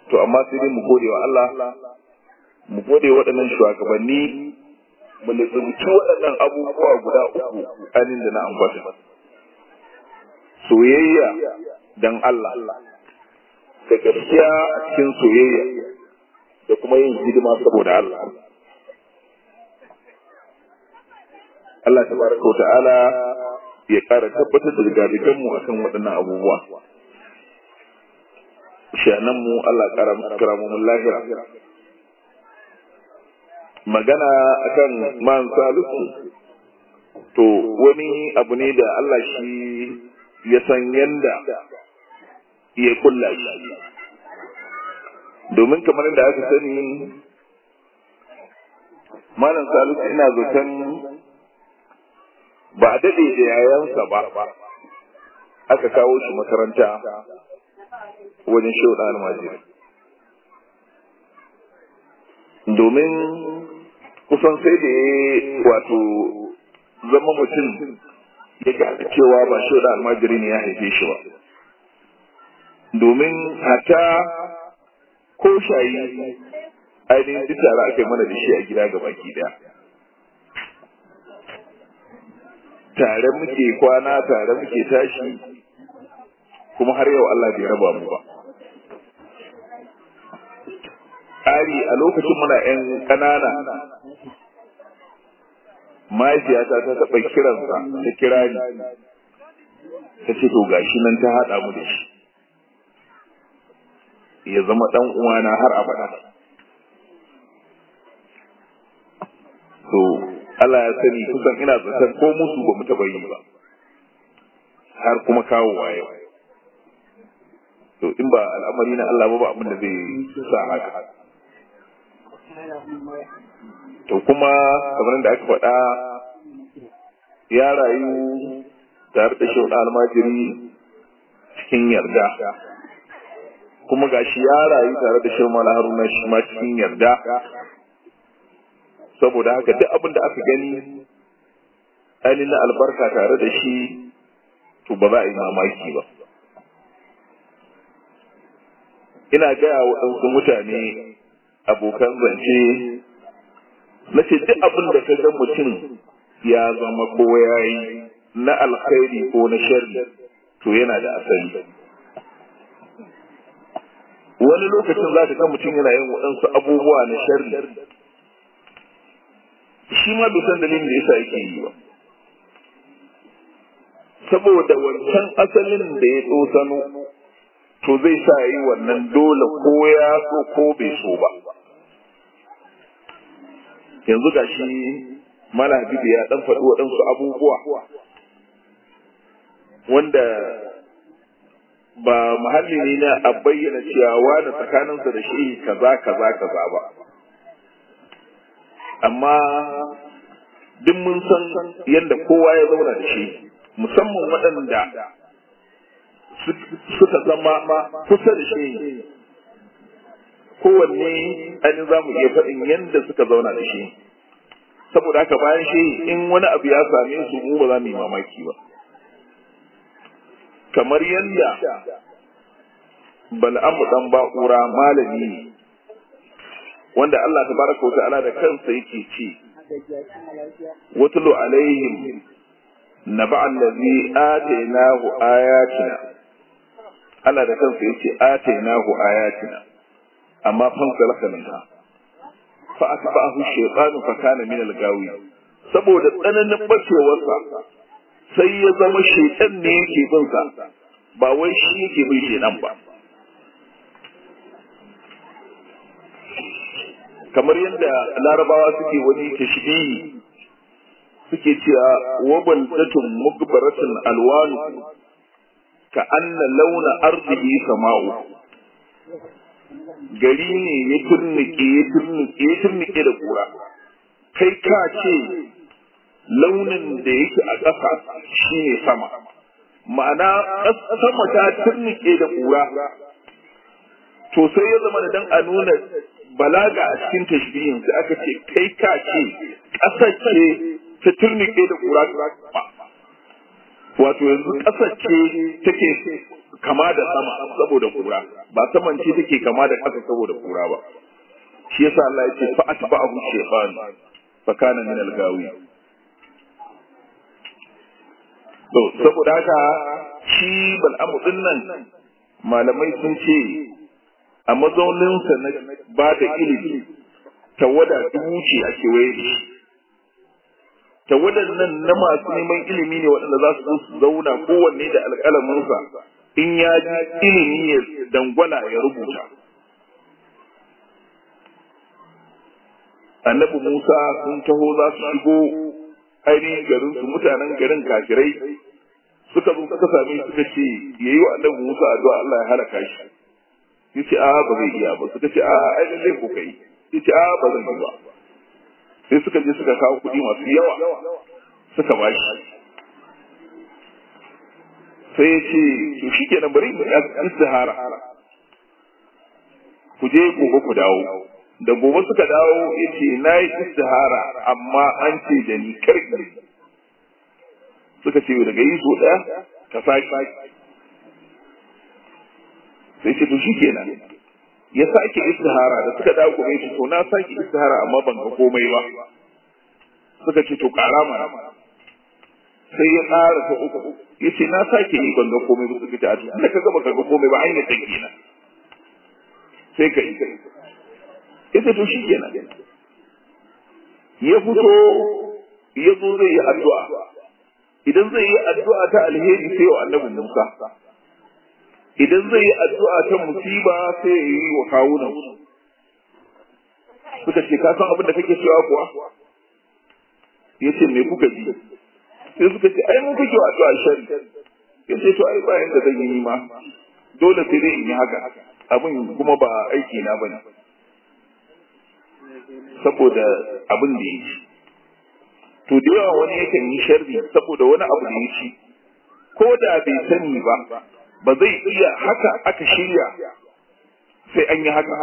to amma sai dai mu gode wa Allah mu gode waɗannan shugabanni mu lissumci waɗannan abubuwa guda uku anin da na ambata soyayya dan Allah da gaskiya a cikin soyayya da kuma yin hidima saboda Allah Allah tabaraka wa ta'ala ya ƙara tabbatar da rigadigan mu akan waɗannan abubuwa shanan mu Allah ƙara kira mu lahira magana akan man salisu to wani abu ne da Allah shi ya san yanda ya kulla shi domin kamar da aka sani malam salisu ina zaton ba a daɗe da yayansa ba aka kawo shi makaranta wajen shauɗa almajiri domin kusan sai da ya wato zama mutum ya gane cewa ba shauɗa almajiri ne ya haife shi ba domin hata ko shayi ainihin duk tare aka yi mana da shi a gida ga baki daya tare muke kwana tare muke tashi kuma har yau Allah bai raba mu ba ƙari a lokacin muna 'yan ƙanana mahaifiyata ta taɓa kiransa ta kira ni ta ce to gashi nan ta haɗa mu da shi ya zama ɗan uwana har abada to Allah ya sani kusan ina zaton ko musu ba mu taɓa yi ba har kuma kawo waye to in ba al'amari na Allah ba ba abin da zai sa haka to kuma kamar da aka faɗa ya rayu tare da shi almajiri cikin yarda kuma gashi ya rayu tare da shi mala haruna shi ma cikin yarda saboda haka duk abin da aka gani ainihin albarka tare da shi to ba za a yi mamaki ba ina gaya wa ɗansu mutane abokan zance na ce duk abin da ka ga mutum ya zama ko ya yi na alkhairi ko na sharri to yana da asali wani lokacin za ka ga mutum yana yin waɗansu abubuwa na sharri shi ma bai san dalilin da yasa yake yi ba saboda wancan asalin da ya tsosano to zai sa yi wannan dole ko ya so ko bai so ba yanzu ga shi mala habibu ya dan faɗi waɗansu abubuwa wanda ba muhalli ne na a bayyana cewa da tsakaninsa da shi kaza kaza kaza ba amma duk mun san yadda kowa ya zauna da shi musamman waɗanda suka zama kusa da shi kowanne ainihin za mu iya faɗin yadda suka zauna da shi saboda haka bayan shi in wani abu ya same su mu ba za mu yi mamaki ba kamar yadda bal'amu dan ba'ura malami ne wanda Allah tabaraka wa ta'ala da kansa yake ce watlu alaihim naba allazi atainahu ayatina Allah da kansa yace atainahu ayatina amma fan salaka minha fa atba'ahu shaytanu fa kana min al-gawi saboda tsananin bacewarsa sai ya zama shaytan ne yake bin sa ba wai shi yake bin shaytan ba kamar yadda larabawa suke wani tashbihi suke cewa wabal datun mugbaratun alwanu ka anna launa arzihi sama'u gari ne ya turnike ya turnike ya turnike da kura kai ka ce launin da yake a ƙasa shine sama ma'ana sama ta turnike da kura to sai ya zama da dan a nuna balaga a cikin tashbihin sai aka ce kai ka ce ƙasar ce ta turnike da kura wato yanzu ƙasar ce take kama da sama saboda kura ba saman ce take kama da ƙasa saboda kura ba shi yasa Allah ya ce fa atba'ahu shaytan fa kana min al-gawi to saboda haka shi bal'amu din nan malamai sun ce a mazauninsa na ba da ilimi tawada dubu ce a kewaye da shi tawadan nan na masu neman ilimi ne waɗanda za su su zauna kowanne da alƙalaminsa in ya ji ilimi ya dangwala ya rubuta annabi musa sun taho za su shigo ainihin garin su mutanen garin kafirai suka zo suka same suka ce yayi wa annabi musa addu'a Allah ya halaka shi yace a ba zai iya ba suka ce a ai lalle ko kai yace a ba zan yi ba sai suka je suka kawo kuɗi masu yawa suka ba shi sai ya ce to shi kenan bari mu istihara ku je gobe ku dawo da gobe suka dawo ya ce na yi istihara amma an ce da ni karki suka ce daga yi so ɗaya ka sake sai ce to shi kenan ya sake istihara da suka dawo kuma yace to na sake istihara amma ban ga komai ba suka ce to ƙara mana sai ya ƙara ta uku yace na sake yi ban ga komai ba suka ce a to da ka gaba ka ga komai ba hanyar take kenan sai ka yi yace to shi kenan ya fito ya zo zai yi addu'a idan zai yi addu'a ta alheri sai wa annabi Musa idan zai yi addu'a ta musiba sai ya yi wa kawunan suka ce ka san abin da kake cewa kuwa ya ce me kuka ji sai suka ce ai mun kake wa addu'a shari ya ce to ai bayan da zan yi ma dole sai dai in yi haka abin kuma ba aiki na bane saboda abin da ya ci to da yawa wani yakan yi sharri saboda wani abu da ya ci ko da bai sani ba ba zai iya haka aka shirya sai an yi haka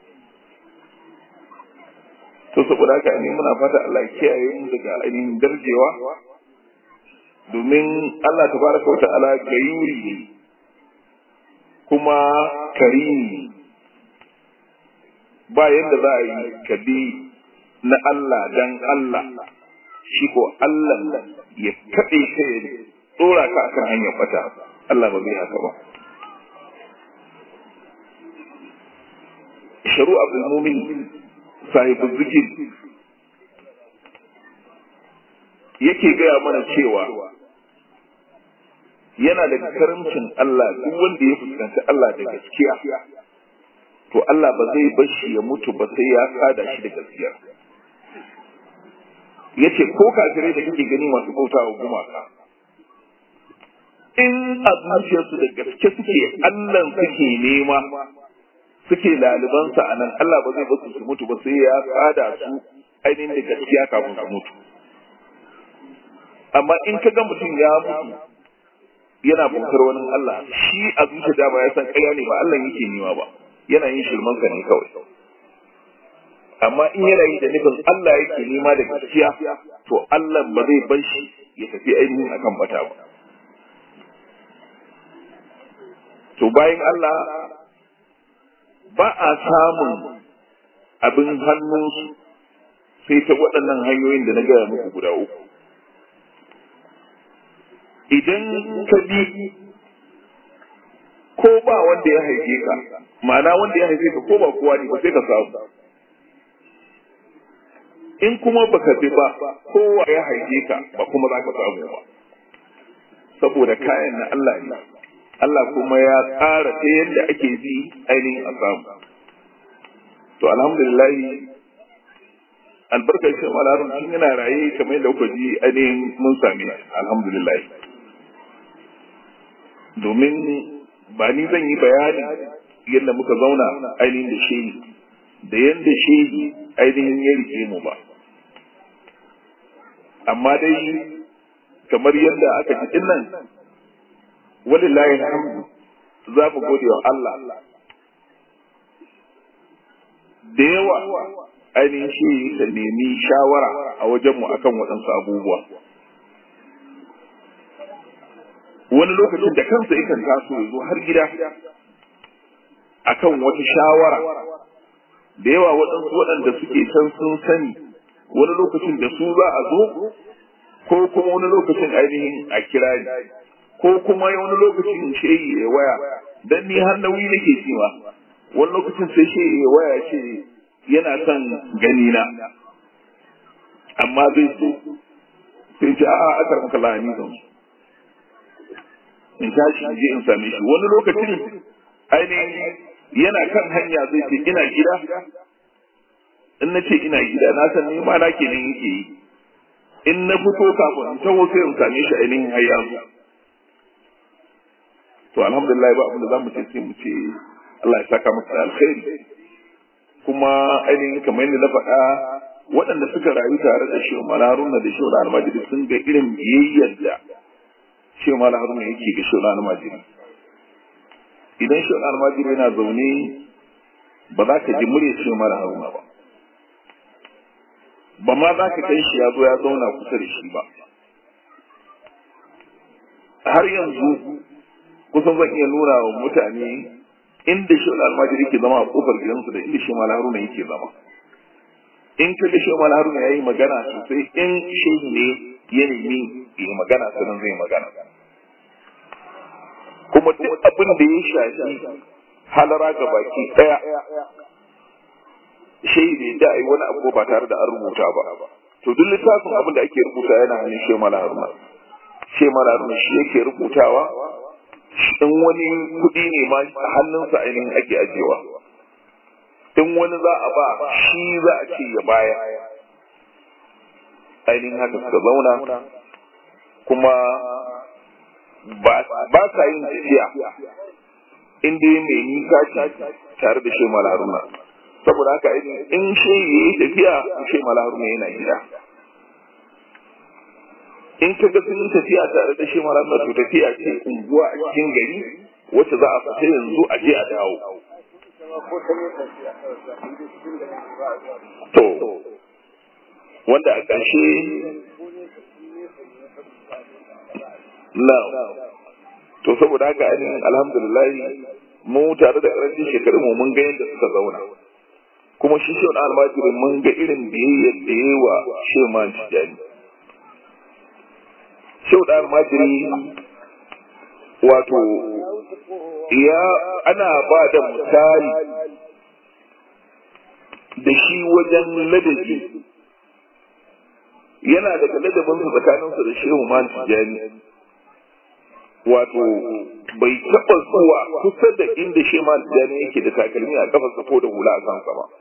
to saboda haka ne muna fata Allah kiyaye mu daga ainihin darjewa domin Allah tabaraka wa ta'ala gayuri ne kuma karimi ba yadda za a yi ka bi na Allah dan Allah shi ko Allah ya kaɗe ka ya tsora ka akan hanyar bata Allah ba zai haka ba. Sharu Abdul Mumin sahibu zikir yake gaya mana cewa yana da karamcin Allah duk wanda ya fuskanci Allah da gaskiya to Allah ba zai bar shi ya mutu ba sai ya kada shi da gaskiya yace ko kafirai da kake gani masu bautawa gumaka in a zuciyarsu da gaske suke Allah suke nema suke lalibansa a nan Allah ba zai basu su mutu ba sai ya tsada su ainihin da gaskiya kafin su mutu amma in ka ga mutum ya mutu yana bautar wani Allah shi a zuciya dama ya san ƙarya ne ba Allah yake nema ba yana yin shirmansa ne kawai amma in yana yi da nufin Allah yake nema da gaskiya to Allah ba zai bar shi ya tafi ainihin akan bata ba to bayan Allah ba a samun abin hannunsu sai ta waɗannan hanyoyin da na gaya muku guda uku idan ka bi ko ba wanda ya haife ka ma'ana wanda ya haife ka ko ba kowa ne ba sai ka samu in kuma baka bi ba kowa ya haife ka ba kuma za ka samu ba saboda kayan na Allah ne Allah kuma ya tsara ta yadda ake bi ainihin a samu. To alhamdulillah albarkar shi malarun tun yana raye kamar yadda kuka ji ainihin mun sami alhamdulillah. Domin ba ni zan yi bayani yadda muka zauna ainihin da shehi da yadda shehi ainihin ya rike mu ba. Amma dai kamar yadda aka ji nan walillahi alhamdu za mu gode wa Allah da yawa ainihin shi ta nemi shawara a wajenmu akan waɗansu abubuwa wani lokacin da kansa yakan taso ya zo har gida akan wata shawara da yawa waɗansu waɗanda suke can sun sani wani lokacin da su za a zo ko kuma wani lokacin ainihin a kira ni ko kuma wani lokacin shehi ya waya dan ni har nauyi nake cewa wani lokacin sai shehi ya waya ce yana son gani na amma zai so sai ce a'a aka maka lahani zan so in tashi in je in same shi wani lokacin ainihin yana kan hanya zai ce ina gida in na ce ina gida na san ni ma na kenan yake yi in na fito kafin in taho sai in same shi ainihin har yanzu to alhamdulillah ba abin da zamu ce sai mu ce Allah ya saka masa alkhairi kuma ainihin kamar yadda na faɗa waɗanda suka rayu tare da shi Umar Haruna da shi Almajiri sun ga irin biyayyar da shi Umar Haruna yake ga shi Almajiri idan shi Almajiri yana zaune ba za ka ji murya shi Umar Haruna ba ba ma za ka kai shi ya zo ya zauna kusa da shi ba har yanzu kusan zan iya nuna wa mutane inda shi almajiri ke zama a kofar gidansu da inda shi mal haruna yake zama in ka ga shi mal haruna ya yi magana sosai in shehi ne ya nemi ya yi magana sannan zai magana kuma duk abin da ya shafi halara ga baki daya shehi bai da ai wani abu ba tare da an rubuta ba to duk littafin abin da ake rubuta yana hannun shi mal haruna shi mal haruna shi yake rubutawa in wani kuɗi ne ma a hannunsa ainihin ake ajewa in wani za a ba shi za a ce ya baya ainihin haka suka zauna kuma ba sa yin tafiya in dai mai nisa ce tare da shi malaruna saboda haka in shi ya yi tafiya shi malaruna yana gida in ka ga sun yi tafiya tare da shi mara to tafiya ce unguwa a cikin gari wacce za a fita yanzu a je a dawo to wanda a ƙarshe na to saboda haka ainihin alhamdulillah mu tare da ƙarancin shekarun mu mun ga yadda suka zauna kuma shi shi wani almajirin mun ga irin biyayyar da yi wa sheman tijani shau da almajiri wato ya ana ba da misali da shi wajen ladabi yana daga ladabinsa tsakaninsa da shehu man tijani wato bai taɓa zuwa kusa da inda shehu man tijani yake da takalmi a kafarsa ko da hula a kansa ba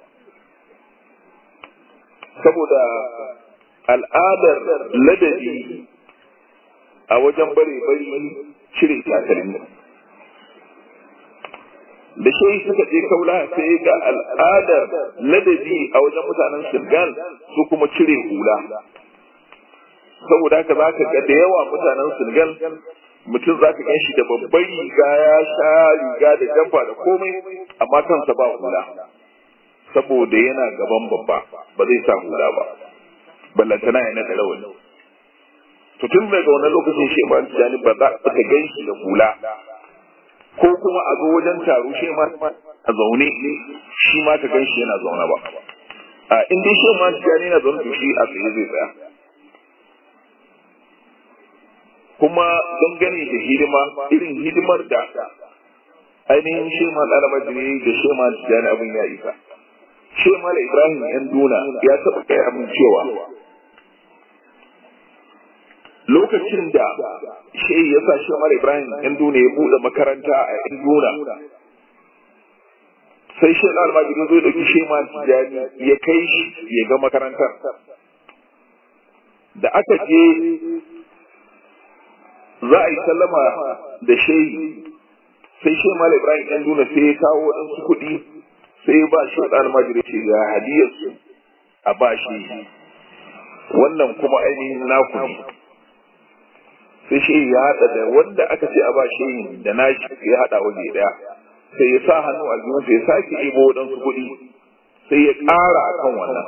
saboda al'adar ladabi a wajen bare bari cire takalmi da shi suka je kaula sai ga al'adar ladabi a wajen mutanen Senegal su kuma cire hula saboda haka za ka ga da yawa mutanen Senegal mutum za ka shi da babban riga ya sha riga da jamfa da komai amma kansa ba hula saboda yana gaban babba ba zai sa hula ba ballantana ya naɗa rawani to tun daga wannan lokacin shi ma tijani ba za ka gan shi da hula ko kuma a zo wajen taro shi ma a zaune shi ma ka gan shi yana zaune ba a in dai shi ma tijani yana zaune to shi a tsaye zai tsaya kuma dangane da hidima irin hidimar da ainihin shi ma ɗalibajiri da shi ma tijani abin ya isa shi ma ibrahim yan duna ya taɓa kai abin cewa lokacin da shi ya sa shi Umar Ibrahim ɗan duna ya buɗe makaranta a ɗan duna sai shi na almajirin zo ɗauki shi ma tijani ya kai shi ya ga makarantar da aka je za a yi sallama da shehi sai shi Umar Ibrahim ɗan duna sai ya kawo waɗansu kuɗi sai ya ba shi almajirin ce ga hadiyarsu a ba shi wannan kuma ainihin naku ne sai shi ya haɗa da wanda aka ce a ba shi da nashi ya haɗa waje ɗaya sai ya sa hannu a jikin sai ya sake ibo waɗansu kuɗi sai ya ƙara a kan wannan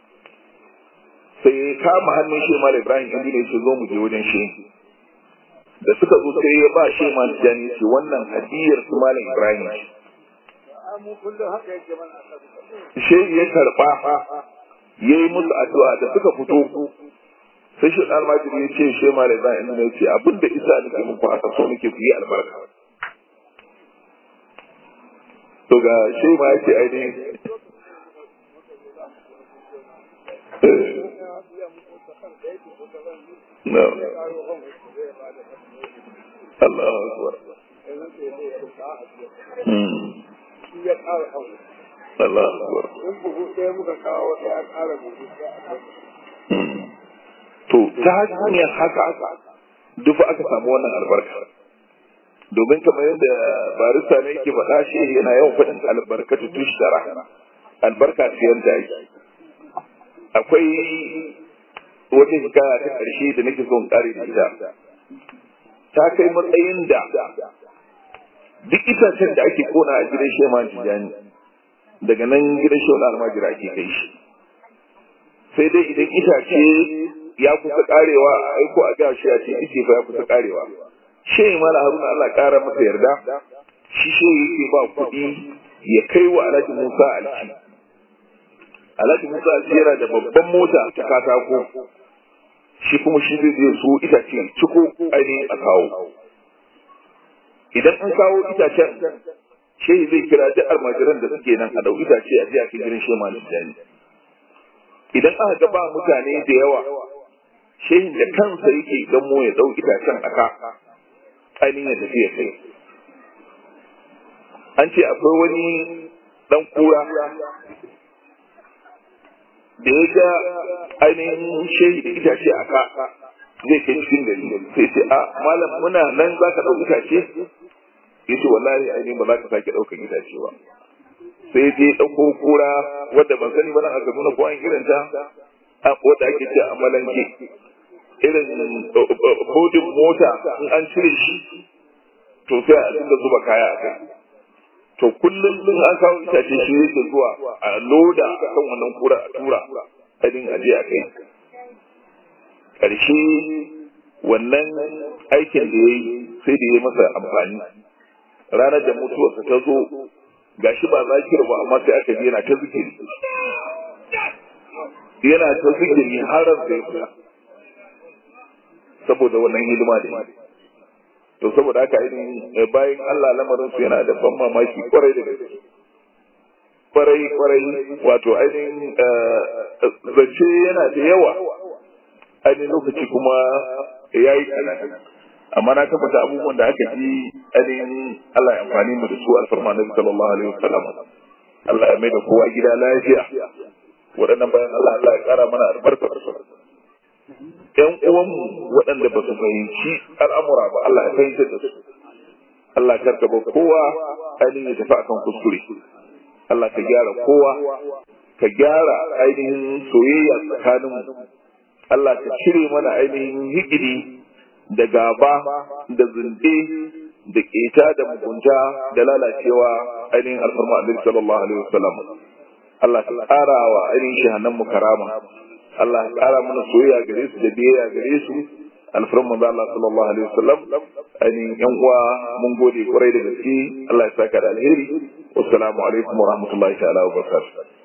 sai ya kama hannun shi mala ibrahim inda ya ce zo mu je wajen shi da suka zo sai ya ba shi ma jani ce wannan hadiyar su malam ibrahim ce shi ya karba ya yi musu addu'a da suka fito sai shi almajiri ya ce shi malam ibrahim ne ya ce abinda isa nake muku haka so nake ku yi albarka to ga shi ma ya ce ainihin No. Allah akbar. Allah akbar. To, ta hanyar haka dufa aka samu wannan albarka. Domin kamar yadda barista ne yake faɗa shi yana yawan faɗin albarkatu tushtara. Albarka siyan da ake. Akwai wata hikaya ta ƙarshe da nake son ƙare da ita. ta kai matsayin da duk itacen da ake kona a gidan shema tijani daga nan gidan shema almajira ake kai shi sai dai idan itace ya kusa karewa a aiko a gashi a ce ice fa ya kusa karewa shehi mala haruna Allah kara masa yarda shi shehi yake ba kuɗi ya kai wa alhaji musa alci alhaji musa alci yana da babban mota ta katako shi kuma shi zai zai so itace ciko ainihin a kawo idan an kawo itacen shehi zai kira duk almajiran da suke nan a dau itace a jiya cikin gidan shema da jani idan aka ga ba mutane da yawa shehin da kansa yake gamo ya dau itacen a ka ainihin ya tafi ya kai an ce akwai wani dan kura da ya ga ainihin shehi da itace a ka zai kai cikin gari sai ce a malam muna nan za ka ɗau itace ya ce wallahi ainihin ba za ka sake ɗaukan itace ba sai je ɗauko kura wadda ban sani ba nan aka nuna ko an irin ta wadda ake ce a malanke irin bodin mota in an cire shi to sai a dinga zuba kaya a kai to kullum sun an kawo itace shi yake zuwa a loda kan wannan kura a tura adin aje a kai ƙarshe wannan aikin da ya yi sai da ya masa amfani ranar da mutuwarsa ta zo gashi ba zakir ba amma sai aka ji yana ta zikiri yana ta zikiri har da ya fita saboda wannan hidima da ya to saboda haka ainihin bayan Allah lamarin su yana da ban mamaki kwarai da gaske kwarai kwarai wato ainihin zance yana da yawa ainihin lokaci kuma ya yi kanan amma na tabbata abubuwan da aka ji ainihin Allah ya amfani mu da su alfarma na sallallahu alaihi wasallam Allah ya mai da kowa gida lafiya waɗannan bayan Allah Allah ya ƙara mana albarkar su ‘yan uwanmu waɗanda ba su fahimci al'amura ba Allah ya fahimtar da su. Allah karka ba kowa ainihin ya tafi akan kuskure. Allah ka gyara kowa, ka gyara ainihin soyayya tsakaninmu. Allah ka cire mana ainihin higiri da gaba da zunde da keta da mugunta da lalacewa ainihin alfarma Annabi sallallahu alaihi wasallam. Allah ka ƙara wa ainihin shahannan mu karama. Allah ya ƙara mana soyayya gare su da biyayya gare su alfarin manzo Allah sallallahu alaihi wasallam ainihin yan uwa mun gode kwarai da gaske Allah ya saka da alheri wassalamu alaikum wa rahmatullahi ta'ala wa barakatuh